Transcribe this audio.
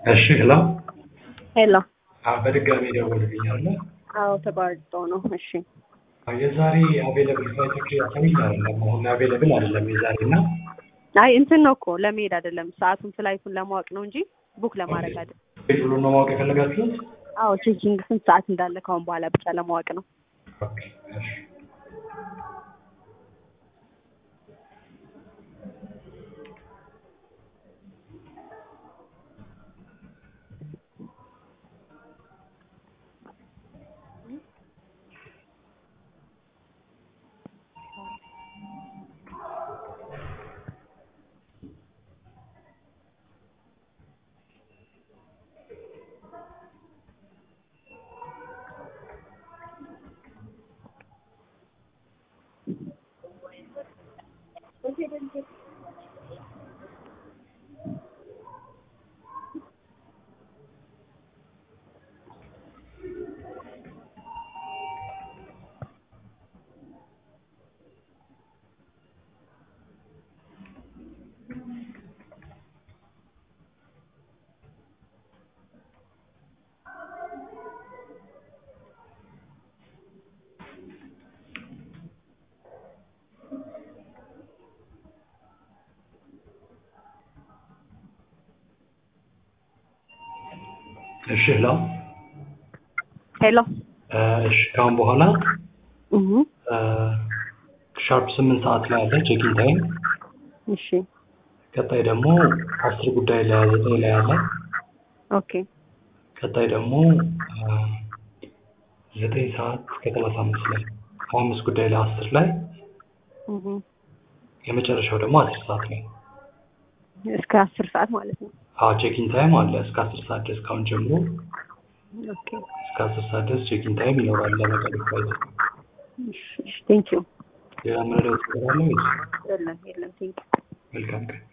እሺ ሄሎ ሄሎ አዎ በድጋሚ ደወልልኝ አይደለ? አዎ ተቋርጦ ነው። እሺ አዎ የዛሬ አቬለብል ፍላይቶች ያሳዩኝ አይደለም አሁን አቬለብል አይደለም የዛሬ እና አይ እንትን ነው እኮ ለመሄድ አይደለም ሰዓቱን ፍላይቱን ለማወቅ ነው እንጂ ቡክ ለማድረግ አይደለም። ቤት ብሎ ነው ማወቅ የፈለጋችሁት? አዎ ቼኪንግ ስንት ሰዓት እንዳለ ካሁን በኋላ ብቻ ለማወቅ ነው። ኦኬ እሺ እሺ ሄሎ ሄሎ እ እሺ ከአሁን በኋላ እሁ እ ሻርፕ ስምንት ሰዓት ላይ አለ ቼኪን ታይም። እሺ ቀጣይ ደግሞ አስር ጉዳይ ላይ ዘጠኝ ላይ አለ። ኦኬ ቀጣይ ደግሞ እ ዘጠኝ ሰዓት ከሰላሳ አምስት ላይ ሀያ አምስት ጉዳይ ላይ አስር ላይ እሁ የመጨረሻው ደግሞ አስር ሰዓት ላይ እስከ አስር ሰዓት ማለት ነው። አዎ ቼኪን ታይም አለ እስከ አስር ሰዓት ድረስ ካሁን ጀምሮ ኦኬ እስከ አስር ሰዓት ድረስ ቼኪን ታይም ይኖራል ለመቀሌ ፍላይት። እሺ እሺ ቴንክ ዩ ሌላ ምንለው ነገር አለ ወይስ? የለም የለም ቴንክ ዩ መልካም ቀን